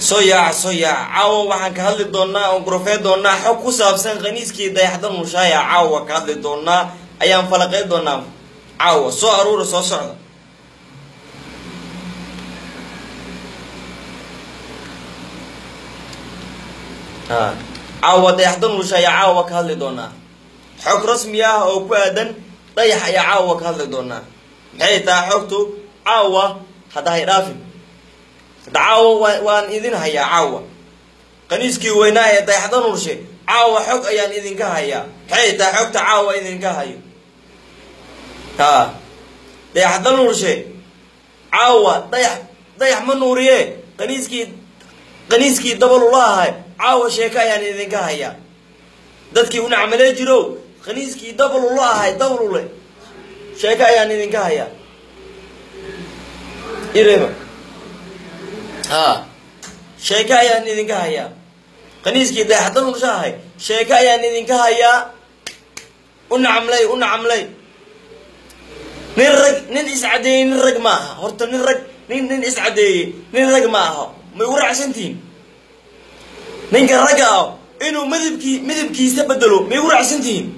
soo yaac soo yaac caawa waxaan ka hadli doonaa oon gurofee doonaa xog ku saabsan khaniiskii dayaxda nuushaaya caawa ka hadli doonaa ayaan falaqey doonaa caawa soo aruura soo socda caawa dayaxda nuusha ayaa caawa ka hadli doonaa xog rasmi ah oo ku aadan dayax ayaa caawa ka hadli doonaa maxay tahay xogtu caawa hadda hay dhaafin hadda caawa waan idin hayaa caawa qaniiskii weynaa ee dayaxda nuurshe caawa xog ayaan idinka hayaa maxay tahay xogta caawa idinka hayo ha dayaxda nuurshe caawa dayax dayax ma nuuriye qaniiskii qaniiskii dabalula ahay caawa sheeko ayaan idinka hayaa dadkii u nacmalee jirow qaniiskii dabalula ahay dabalule sheeko ayaan idinka hayaa irema ha sheeko ayaan idinka hayaa qaniiskii dayaxda nuursha ahay sheeko ayaan idinka hayaa u nacamlay u nacamlay nin rag nin iscadeeyey nin rag ma aha horta nin rag nin nin iscadeeyey nin rag ma aha may ugu raacsantihiin ninka ragga ah inuu midabkii midabkiisa bedelo may ugu raacsantihiin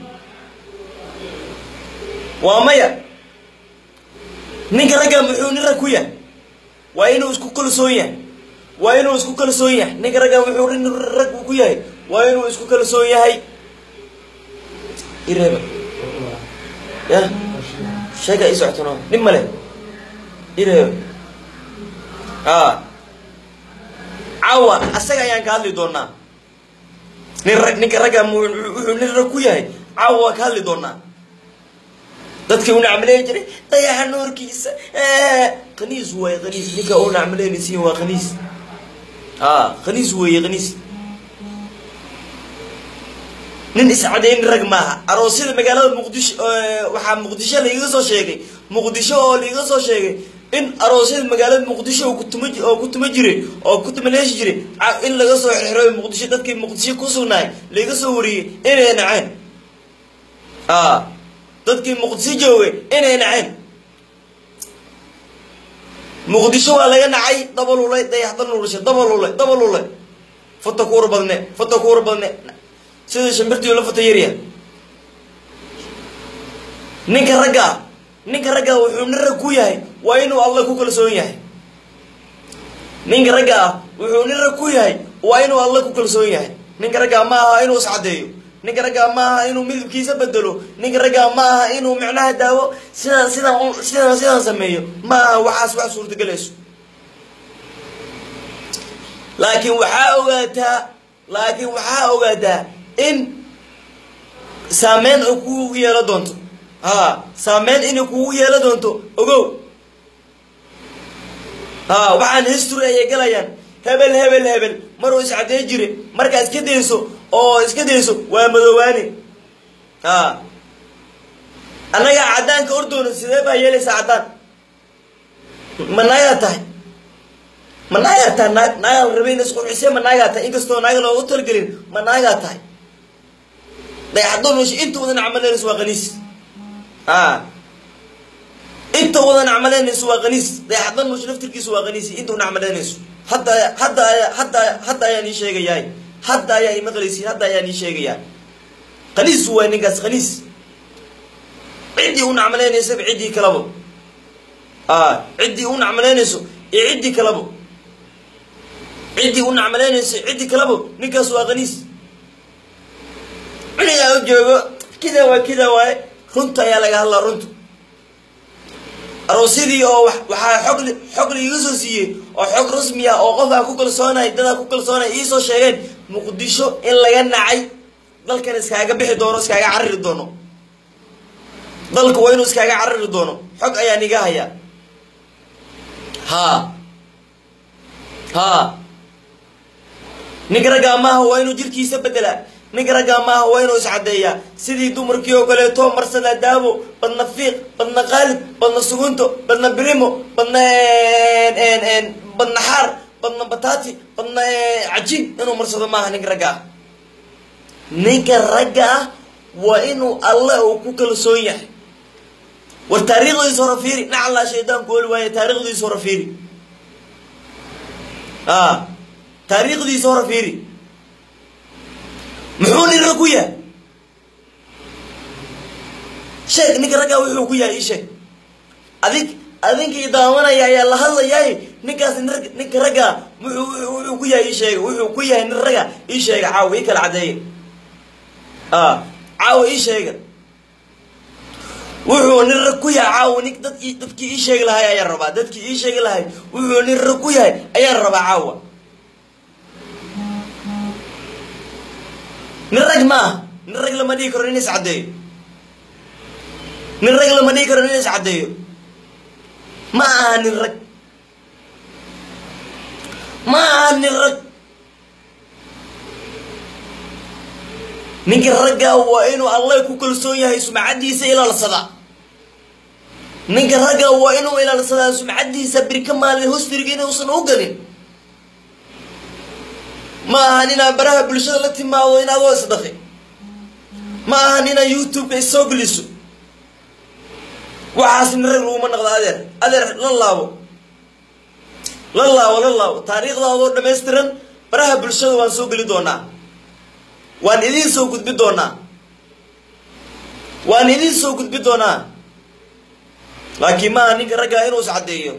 waa maya ninka ragga muxuu nin rag ku yahay waa inuu isku kalsoon yahay waa inuu isku kalsoon yahay ninka ragga muxuu nin rag ku yahay waa inuu isku kalsoon yahay ireeba ya sheega ii socotono nin male ireeba a caawa asaga ayaan ka hadli doonaa nin rag ninka ragga wuxuu nin rag ku yahay caawa waa ka hadli doonaa dadkii u nacmaleyn jiray dayaxa noorkiisa khaniis waaye khaniis ninka u nacmaleynaysiin waa khaniis a khaniis weeye khaniis nin iscadeyn rag maaha aroosyada magaalada muqdisho waxaa muqdisho laiga soo sheegay muqdisho oo laiga soo sheegay in aroosyada magaalada muqdisho oo kutuma oo ku tuma jiray oo ku tumaleeshi jiray in laga soo xirxiroy muqdisho dadkii muqdisho ku sugnaay laiga soo wariyey inay naceen a dadkii muqdisho joogay inay naceen muqdisho waa laga nacay dabalulay dayaxda nuursha dabalulay dabalulay foto kuur badne foto kuur badne sida shimbirtii la foto yarya ninka ragga ah ninka ragga ah wuxuu nin rag ku yahay waa inuu alla ku kalsoon yahay ninka ragga ah wuxuu nin rag ku yahay waa inuu alla ku kalsoon yahay ninka raggaa ma aha inuu iscadeeyo ninka raggaa ma aha inuu midabkiisa bedelo ninka raggaa ma aha inuu micnaha daawo sidaan sidaan sidaan sidaan sameeyo ma aha waxaas wax suurtagelayso laakiin waxaa ogaataa laakiin waxaa ogaataa in saameyn ay kugu yeelo doonto ha saameyn inay kugu yeelo doonto ogow ha waxaan history ayay galayaan hebel hebel hebel maruu iscadee jire markaa iska dayso oo iska dayso waa madoowaane ha annagaa caddaanka ordoono sidee baa yeelaysaa caddaan ma naagaa tahay ma naagaa tahay naag naagaa la rabay in isqurxisee ma naagaa tahay inkastoo naaga loogu talagelin ma naagaa tahay dayaxdo nuush inta wadan camaleynayso waa qaniis a inta wadan camaleynayso waa qaniis dayaxdo nuush laftirkiisu waa qaniis inta wadan camaleynayso hadda hadda hadda hadda ayaan ii sheegayahay hadda ayaa ii maqlaysiin hadda ayaan ii sheegayaa qaniis waay ninkaas qaniis ciddii u nacmaleynaysa ciddii kalabo a ciddii u nacmaleynayso iyo ciddii kalabo ciddii u nacmaleynayso ciddii kalabo ninkaas waa qaniis cunigaa u joogo kida waa kida waaye runta ayaa laga hadlaa runta aroosyadii oo waxaa xog xog laiga soo siiyey oo xog rasmi ah oo qof aan ku kalsoonay dadaa ku kalsoonay iisoo sheegeen muqdisho in laga nacay dalkan iskaaga bixi doono iskaaga cariri doono dalka waa inuu iskaaga cariri doono xog ayaan iga hayaa ha ha ninka raggaa maaha waa inuu jirkiisa bedelaa ninka raggaa maaha waa inuu iscadeeyaa sidii dumarkii oo kaleeto marsada daabo badna fiiq badna qaalib badna sugunto badna birimo badna badna xaar badna batati badna cajiin inuu marsado maaha ninka ragga ah ninka ragga ah waa inuu alle uu ku kalsoon yahay war taariikhdiisa hore fiiri nacallaa shaydaanku oli waaye taariikhdiisa hore fiiri a taariikhdiisa hore fiiri muxuu nin rag ku yahay sheeg ninka raggaa wuxuu ku yahay ii sheeg adig adinkii daawanaya ayaa la hadlayaay ninkaas ninka raggaa wuxuu wuxuu ku yahay ii sheega wuxuu ku yahay nin ragga ii sheega caawa ii kala caddeeya a caawa ii sheega wuxuu nin rag ku yahay caawa nin dad dadkii ii sheegi lahay ayaan rabaa dadkii ii sheegi lahay wuxuu nin rag ku yahay ayaan rabaa caawa nin rag ma ah nin rag lama dhigi karo nin is caddeeyo nin rag lama dhigi karo nin is caddeeyo ma aha nin rag ma aha nin rag ninka raggaa waa inuu allah ku kalsoon yahay sumcaddiisa ilaalsadaa ninka raggaa waa inuu ilaalsadaa sumcaddiisa birka maalin hostirga inuusan u galin ma ahan inaa baraha bulshada la timaado in adoo isdhaqi ma ahan inaa youtube-ka isoo geliso waxaas nin rag laguma naqdo adeer adeer la laabo la laabo la laabo taariikhdaadoo dhammaystiran baraha bulshada waan soo geli doonaa waan idiin soo gudbi doonaa waan idiin soo gudbi doonaa laakiin maaha ninka raggaa inuu is caddeeyo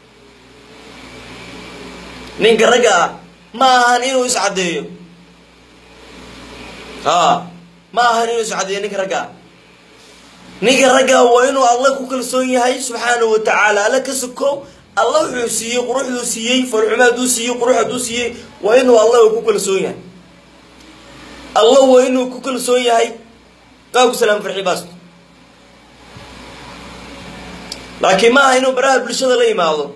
ninka ragga ah ma ahan inuu is caddeeyo a ma ahan inuu is caddeeyo ninka raggaa ninka raggaa waa inuu alla ku kalsoon yahay subxaanahu wa tacaala alla ka sokow alla wuxuu siiyey quruxduu siiyey farxuma hadduu siiyey qurux hadduu siiyey waa inuu alla ku kalsoon yahay alla waa inuu ku kalsoon yahay qaabku salaam farxi baasto laakiin ma aha inuu baraha bulshada la yimaado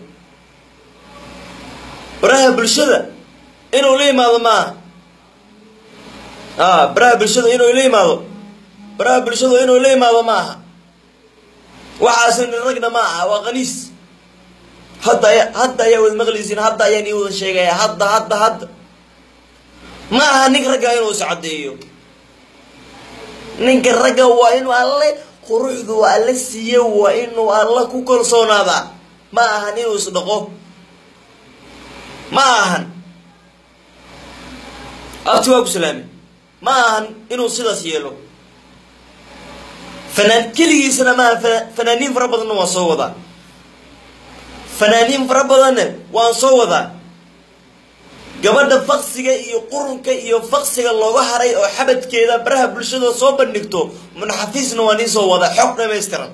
baraha bulshada inuu la yimaado maaha a baraha bulshada inuu la yimaado baraha bulshada inuu la yimaado ma aha waxaas nin ragna ma aha waa qaniis hadda aya hadda ayaa wada maqlaysiin hadda ayaan ii wada sheegaya hadda hadda hadda ma aha ninka ragga inuu is caddeeyo ninka ragga waa inuu alle quruxdu alle siiye waa inuu alla ku kalsoonaadaa ma ahan inuu isdhaqo ma ahan abti waa ku salaame ma ahan inuu sidaas yeelo fanaan keligiisana maaha fanaaniin fara badanna waan soo wadaa fanaaniin fara badanna waan soo wadaa gabadha faqsiga iyo qurunka iyo faqsiga looga haray oo xabadkeeda baraha bulshada soo bandhigto munxafiisna waa nii soo wadaa xog dhamaystiran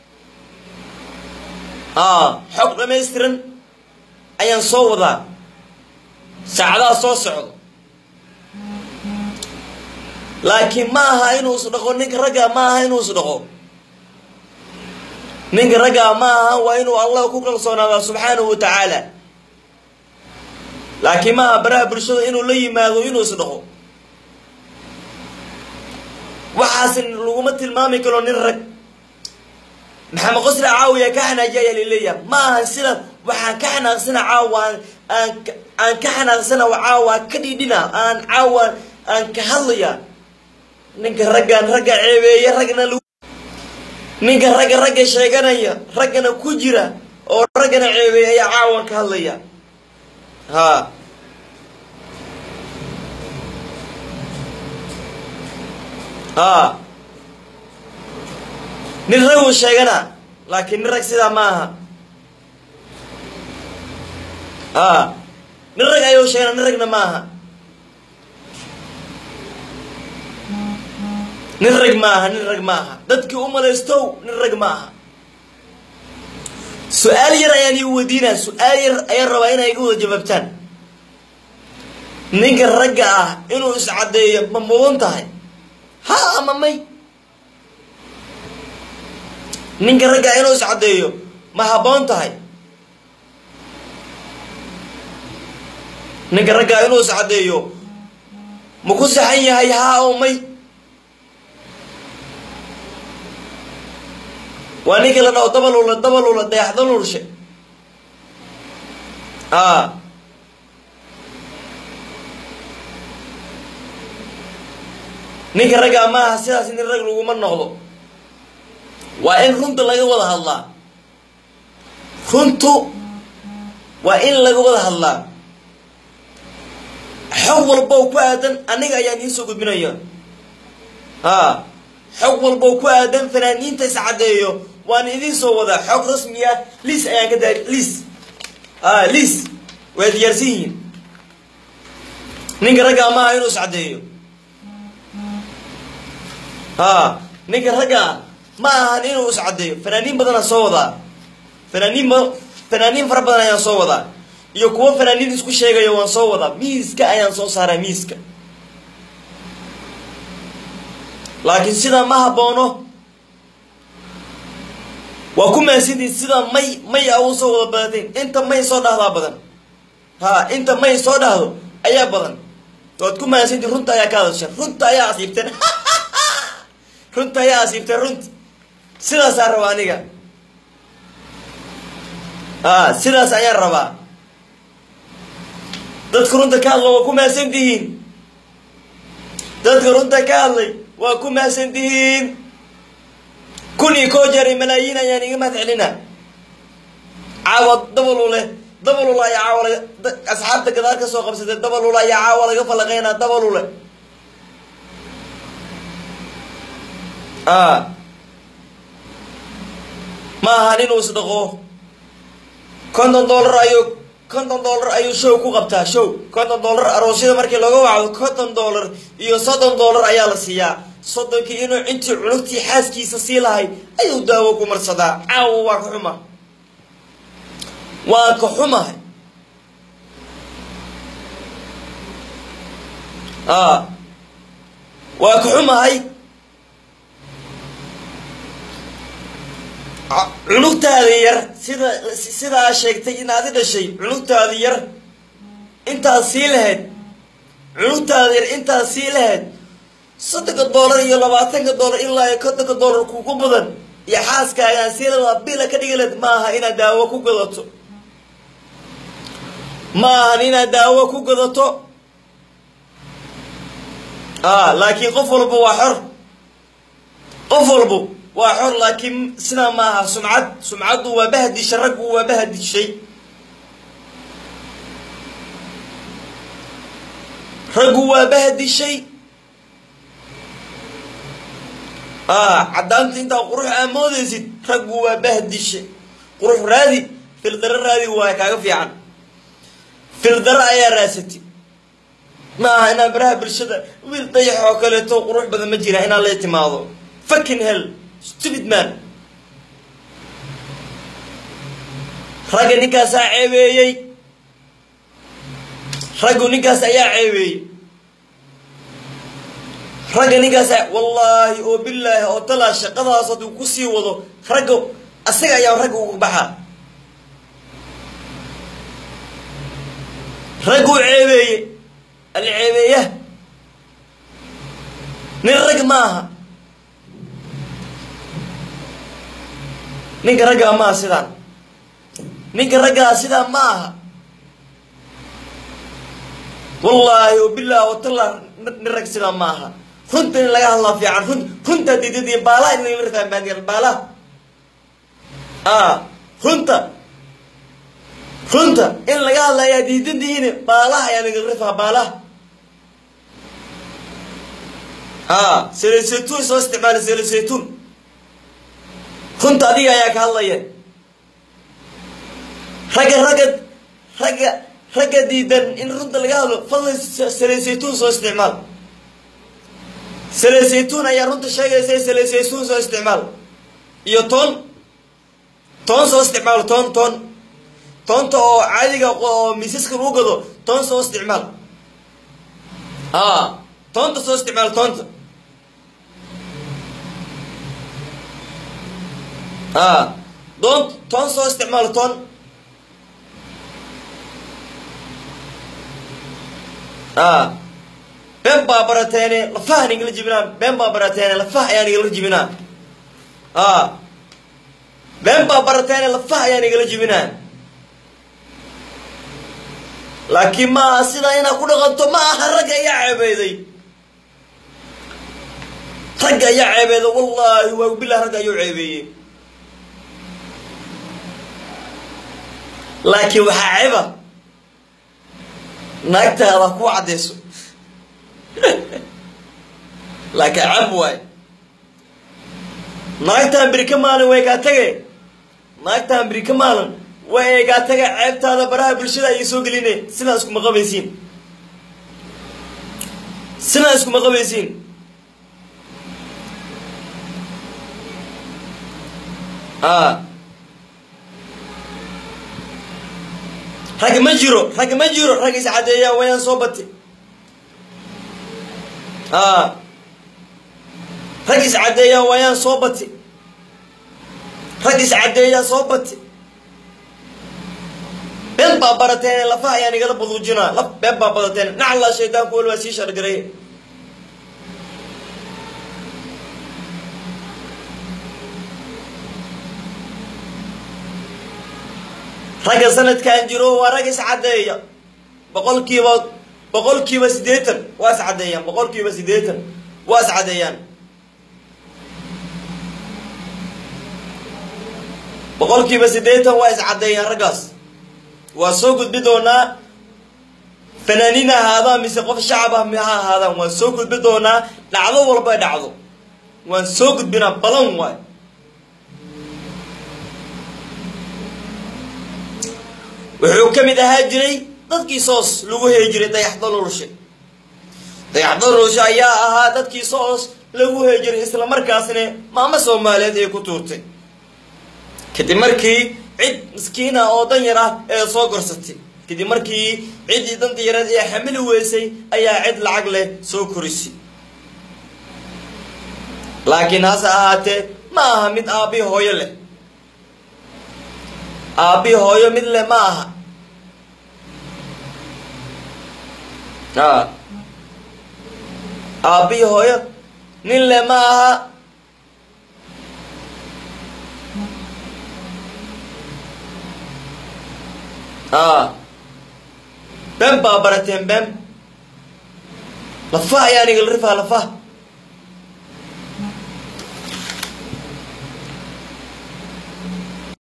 a xog dhamaystiran ayaan soo wadaa saacadaha soo socdo laakiin ma aha inuu isdhaqo ninka ragga ma aha inuu isdhaqo ninka ragga ma aha waa inuu allah ku kalsoonaadaa subxaanahu wa tacaala laakiin ma aha baraha bulshada inuu la yimaado inuu isdhaqo waxaas laguma tilmaami karo nin rag maxamed qosri caawiya ka xanaaji ayaa laleeyahay ma aha sida waxaan ka xanaaqsana caawa aan aan ka xanaaqsana caawa ka dhidhina aan caawa aan ka hadlaya ninka raggaan ragga ceebeeye ragna l ninka ragga ragga sheeganaya raggana ku jira oo raggana ceebeeye ayaa caawan ka hadlaya ha ha nin rag uu sheegana laakiin nin rag sidaa ma aha a nin rag ayuu sheegana nin ragna ma aha nin rag ma aha nin rag ma aha dadkii u malaystow nin rag ma aha su-aal yar ayaan ii weydiinaa su-aal yar ayaan rabaa inay iga wada jawaabtaan ninka ragga ah inuu iscaddeeyo ma mudan tahay ha ama may ninka ragga ah inuu iscaddeeyo ma habboon tahay ninka ragga ah inuu iscaddeeyo ma ku saxan yahay haa oo may waa ninka la dhaho dabalula dabalula dayaxda lulshe a ninka raggaa maaha sidaas nin rag laguma noqdo waa in runta laga wada hadlaa runtu waa in laga wada hadlaa xog walbow ku aadan aniga ayaan iisoo gudbinaya ha xog walbow ku aadan fanaaniinta iscaddeeyo waan idiin soo wadaa xog rasmi ah liis ayaan ka daari liis a liis way diyaarsan yihiin ninka ragga maaha inuu iscaddeeyo ha ninka ragga ma ahan inuu iscaddeeyo fanaaniin badanaa soo wadaa fanaaniin ba fanaaniin fara badan ayaan soo wadaa iyo kuwo fanaaniin isku sheegayo waan soo wadaa miiska ayaan soo saaraa miiska laakiin sidaa ma haboono waa ku maasintiin sidaa may may a u soo wada badateen inta may soo dhahdaa badan ha inta may soo dhahdo ayaa badan waad ku maasintiin runta ayaa ka hadasheen runta ayaa asiibteen runta ayaa asiibteen runta sidaasaa raba aniga a sidaas ayaan rabaa dadka runta ka hadla waa ku maasan tihiin dadka runta ka hadlay waa ku maasan tihiin kun iyo koo jeer malaayiin ayaan iga mahad celina caawa dabalule dabalule ayaa caawa laga asxaabta gadaal ka soo qabsatay dabalule ayaa caawa laga falaqeynaa dabalule a ma ahan inuu isdhaqo konton dollar ayuu konton dollar ayuu show ku qabtaa show konton dollar aroosyada markii looga wacdo konton dollar iyo soddon dollar ayaa la siiyaa soddonkii inuu intii cunugtii xaaskiisa sii lahay ayuu daawo ku marsadaa caawa waa ka xuma waan ka xumahay a waa ka xumahay cunugtaada yar sida sidaa sheegtay inaad i dhashay cunugtaada yar intaad sii lahayd cunugtaada yar intaad sii lahayd soddonka dollar iyo labaatanka dollar ilaa iyo kontonka dollar kugu badan iyo xaaskaagaan sii ladaa bila ka dhigaleed ma aha inaad daawo ku gadato ma ahan inaad daawo ku gadato a laakiin qof walba waa xor qof walba waa xor laakiin sidaa ma aha sumcad sumcaddu waa bahdishay raggu waa bahdishay raggu waa bahdishay a caddaanta intaa qurux aa moodaysid raggu waa bahdishay qurux raadi fildaro raadi waa kaaga fiican fildaro ayaa raasati ma aha inaan baraha bulshada wiil dayax oo kaleeto qurux badan ma jira inaan la timaado fucking hell stupid man ragga ninkaasaa ceebeeyey raggu ninkaas ayaa ceebeeyey ragga ninkaasa wallaahi oo bilaahi oo talaa shaqadaas hadduu ku sii wado ragga asaga ayaa ragga uga baxaa ragguu ceebeeye alceebeeya nin rag ma aha ninka raggaa maaha sidaan ninka raggaa sidaa ma aha wallaahi oo bilaah oo talaa nin rag sidaa ma aha runta in laga hadlaa fiican run runtaa diidadiya baalaha in lagala rafaa maadiya baalaha a runta runta in laga hadla ayaa diidan tihiin baalaha ayaa lagala rafaa baalaha a selesaytuun soo isticmaala selesaytuun runta adiga ayaa ka hadlaya ragga ragga ragga ragga diidan in runta laga hadlo fadlan selesaytuun soo isticmaal selesaytuun ayaa runta sheegaysa selesaytuun soo isticmaal iyo toon toon soo isticmaal toon toon toonta oo caadiga oo miisaska lagu gado toon soo isticmaal a toonta soo isticmaal toonta a doon toon soo isticmaal toon a been baa barateene lafaha nigala jibinaa been baa barateene lafaha ayaa nigala jibinaa a been baa barateene lafaha ayaa nigala jibinaa laakiin ma aha sidaa inaad ku dhaqanto ma aha ragga ayaa ceebeyday ragga ayaa ceebeeda wallaahi waa bilah ragga ayuu ceebeeyey laakiin waxaa ceeba naagtaada ku caddayso laakiin cab waay naagtaan beri ka maalin way kaa tage naagtaan beri ka maalin way ay kaa tage ceebtaada baraha bulshada ayay soo geline sidaa iskuma qabaysiin sidaa iskuma qabaysiin a rag ma jiro rag ma jiro rag is caddeeyaan wayaan soo bati a rag is caddeeyaan wayaan soo bati rag is caddeeyaan soo bati been baa barateen lafaha ayaan igala baduujinaa laf been baa badateen naclaa shaydaanku wal waa sii shargaray ragga sanadkan jiro waa rag is caddeeya boqolkiiba boqolkiiba siddeetan waa is caddeeyaan boqolkiiba siddeetan waa is caddeeyaan boqolkiiba siddeetan waa is caddeeyaan raggaas waa soo gudbi doonaa fanaaniin ha ahaadaan mise qof shacab ah ha ahaadaan waan soo gudbi doonaa dhacdo walba dhacdo waan soo gudbinaa badan waay wuxuu ka mid ahaa jiray dadkii soos lagu heli jiray dayaxdalurshe dayaxdalurshe ayaa ahaa dadkii soos lagu heli jiray islamarkaasna maamo soomaaliyeed ee ku tuurtay kadib markii cid miskiina oo dan yar ah ee soo gorsatay kadib markii ciddii danta yareed ee xamili weysay ayaa cid lacag leh soo korisay laakiin hase ahaatee ma aha mid aabbii hooyo leh aabbii hooyo mid leh ma aha a aabbii hooyo nin leh ma aha a been baa barateen been lafaha ayaan igala rifaa lafaha